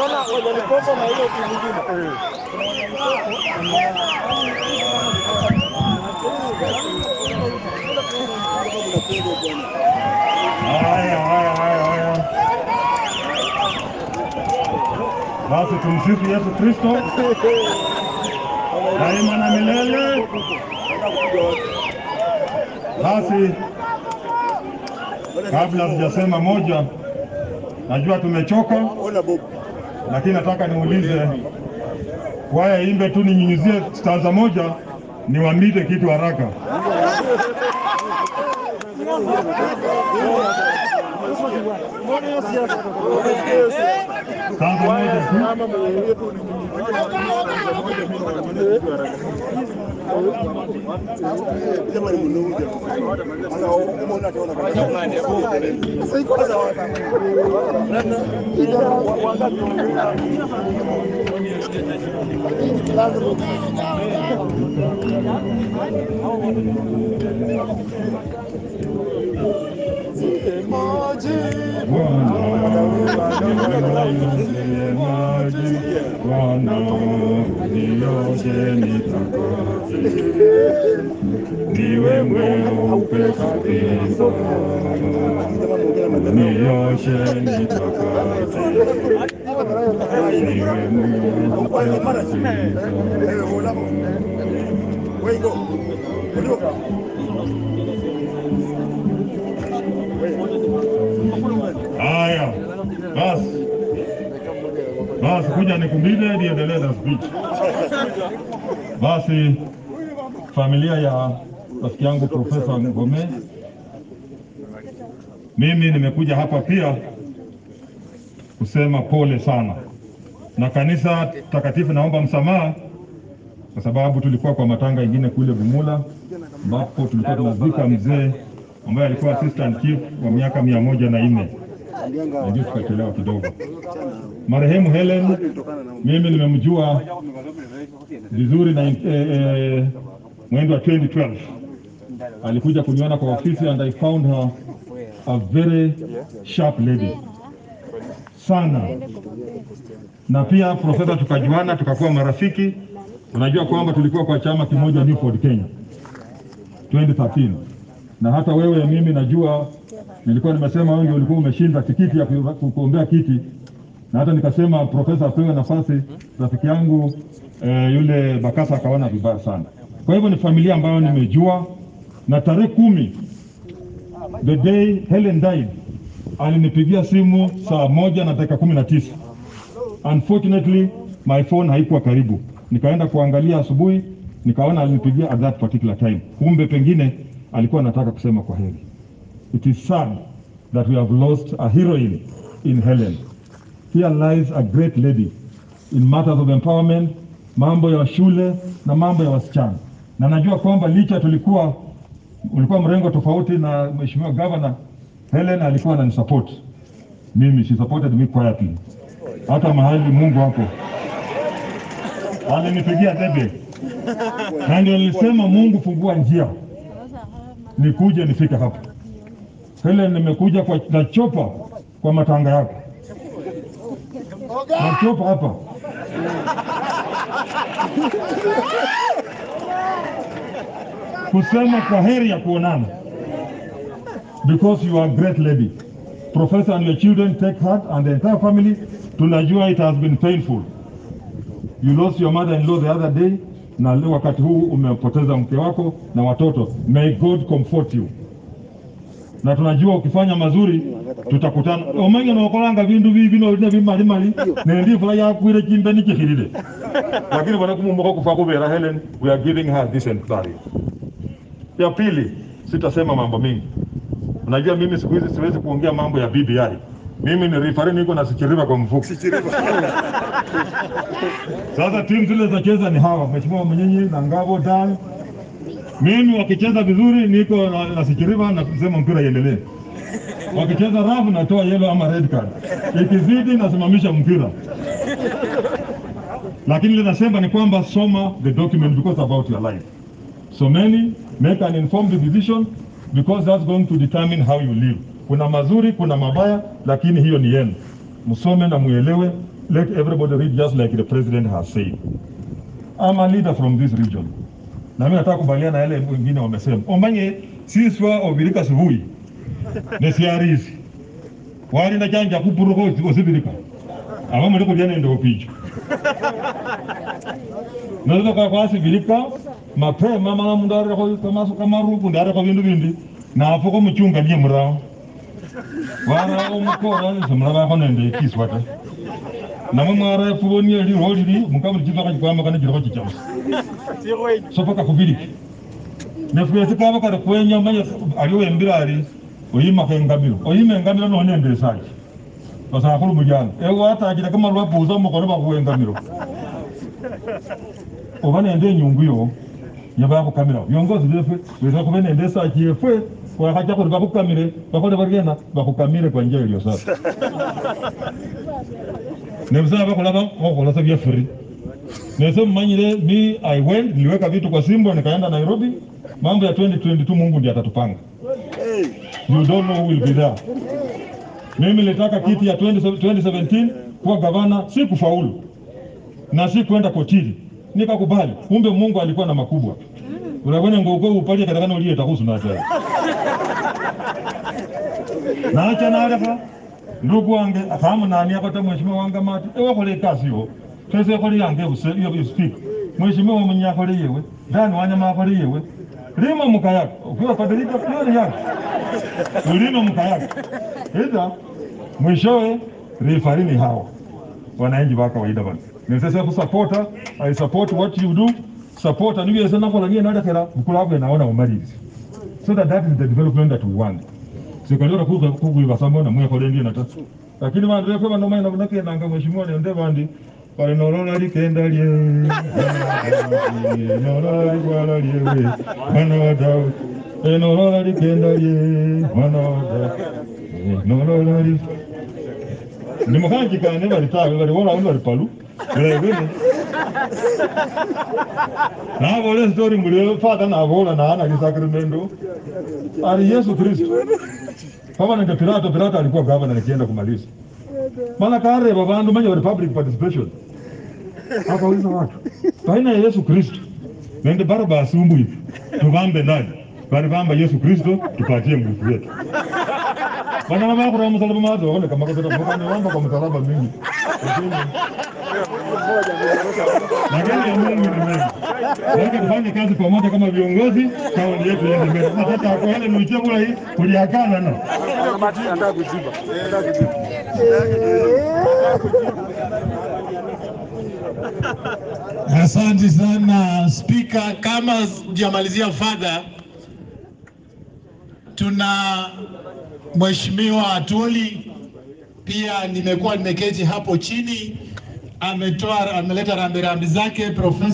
Unaona wajalikopo na hiyo timu nyingine. Haya, haya, haya, haya. Basi tumsifu Yesu Kristo daima na milele. Basi kabla sijasema moja, najua tumechoka, lakini nataka niulize kwaya imbe tu, ninyunyizie stanza moja, niwambite kitu haraka. Stanza moja tu. Bwana nioshe nitakase, niwe mweupe kabisa, nioshe nitakase, niwe mweupe kabisa. Haya, basi basi, kuja nikumbile niendelee na speech. Basi familia ya rafiki yangu Profesa Ngome, mimi nimekuja hapa pia kusema pole sana, na kanisa takatifu naomba msamaha kwa sababu tulikuwa kwa matanga ingine kule Bumula ambapo tulikuwa tunazika mzee ambaye alikuwa assistant chief wa miaka mia moja na nne ndio tukachelewa kidogo. Marehemu Helen mimi nimemjua vizuri na eh, eh, mwendo wa 2012 alikuja kuniona kwa ofisi and I found her a very sharp lady sana, na pia profesa, tukajuana tukakuwa marafiki. Unajua kwamba tulikuwa kwa chama kimoja Newford Kenya 2013 na hata wewe mimi najua nilikuwa nimesema wewe ndio ulikuwa umeshinda tikiti ya ku- kuombea kiti, na hata nikasema profesa apewe nafasi. Rafiki yangu eh, yule Bakasa akaona vibaya sana. Kwa hivyo ni familia ambayo nimejua, na tarehe kumi the day Helen died alinipigia simu saa moja na dakika kumi na tisa. Unfortunately my phone haikuwa karibu, nikaenda kuangalia asubuhi, nikaona alinipigia at that particular time. Kumbe pengine alikuwa anataka kusema kwa heri. It is sad that we have lost a heroine in Helen. Here lies a great lady in matters of empowerment, mambo ya shule na mambo ya wasichana. Na najua kwamba licha tulikuwa ulikuwa mrengo tofauti na mheshimiwa governor, Helen alikuwa ananisupport mimi, she supported me quietly, hata mahali Mungu hapo alinipigia debe, na ndio nilisema Mungu, fungua njia nikuje nifike hapa. Helen, nimekuja kwa na chopa kwa matanga yako na chopa hapa kusema kwa heri ya kuonana because you are a great lady. Professor and your children take heart and the entire family. Tunajua it has been painful. You lost your mother-in-law the other day na leo wakati huu umepoteza mke wako na watoto. May God comfort you. Na tunajua ukifanya mazuri tutakutana. Omanya nokolanga vindu bibi no ne bimali mali nendi fula yakwire chimbe nikikhirire. Lakini bwana kumumbuka kufa kubera Helen, we are giving her decent burial. Ya pili, sitasema mambo mengi. Unajua mimi siku hizi siwezi kuongea mambo ya BBI. Mimi ni referee niko na sikiriva kwa mfuko. Sasa timu zile zacheza ni hawa, Mheshimiwa Mnyinyi na Ngabo Dan. Mimi wakicheza vizuri niko na, na sikiriva na kusema mpira iendelee. Wakicheza rafu natoa yellow ama red card. Ikizidi nasimamisha mpira. Lakini ile nasema ni kwamba soma the document because about your life. So many make an informed decision because that's going to determine how you live. Kuna mazuri, kuna mabaya, lakini hiyo ni yenu. Msome na muelewe let everybody read just like the president has said. I'm a leader from this region. Na mimi nataka kubaliana na yale wengine wamesema. Omanye siswa obirika subuhi. Nesiarisi. Wali na chanja kupuruko osibirika. Aba muri kubyana ndo picho. Naweza kwa kwa sibirika mapema mama mundu ari ko kama kama rupu ndari ko bindu bindi na apo ko muchunga ndiye murao. Wara omukora ni samura ko nende kiswata. namwe mwara fubonie liro liri mukabuli chipaka chikwama kana chiroko chichausi sopaka kubiriki nefuyesi kaba kari kwenya manye aliwo embira ali oyimaka engamiro oyima engamiro nonende esaki basakulu mulyano ewe atakire kama lwapuza mukono bakuwa engamiro oba nende enyungu yo yebakukamirawo byongozi byefwe weza kube nende esaki yefwe wakacha kuti bakukamire bakole baryena bakukamire kwa njia iliyo sasa nebisaba bakulaba okolasa bya free nese mmanyire mi i went niliweka vitu kwa simbo nikaenda nairobi mambo ya 2022 mungu ndiye atatupanga you don't know who will be there mimi nilitaka kiti ya 20, 2017 kuwa gavana si kufaulu na si kwenda kotini nikakubali kumbe mungu alikuwa na makubwa ulabona ngoko upalie katakana uliye takusu na tena nacha naleka ndugu wange akamu nani akata mheshimiwa wange mati ewakole kasi yo tese kole yange buse iyo speak mheshimiwa mwenye akole yewe ndani wanyama akole yewe lima mukayaka ukiwa kadilika yoni yake ulima mukayaka ida mwishowe rifarini hawa wananchi wa kawaida bana nesese kusapota i support what you do support and you nakola niye nadakera bukulavu naona umalirizi so that that is the development that we want sikalora kugwiva samona mwekole ndiye nata lakini vandu vekwe vanomaina vunakenanga mheshimiwa nende vandi pali nolola likenda lye nolola ligwala lyewe mwana wa daudi E, nolola likenda lye mwana wa daudi E, nolola li ndimukanjikane valitawe valiwola undi valipalu vilevile navole stori ngulio fata navola naana lisakrimento ali yesu kristo kama nende pilato pilato alikuwa gavana nikienda kumaliza maana kareva vandu manya vari public participation akauliza watu baina ya yesu kristo nende barabasi umwitu tuvambe nani vari vamba yesu kristo tupatie mwitu wetu vana vakura musalaba madzo vakoneka makavamba kwa musalaba mingi lakini ya mungu ni mengi Wake tufanye kazi pamoja kama viongozi, kauli yetu iende mbele. Na hata kwa yale mlichagua hii kuliakana na Anataka kujiba. Anataka kujiba. Asante sana Spika. Kama sijamalizia fadha, tuna Mheshimiwa Atuli pia nimekuwa nimeketi hapo chini, ametoa ameleta rambirambi zake Profesa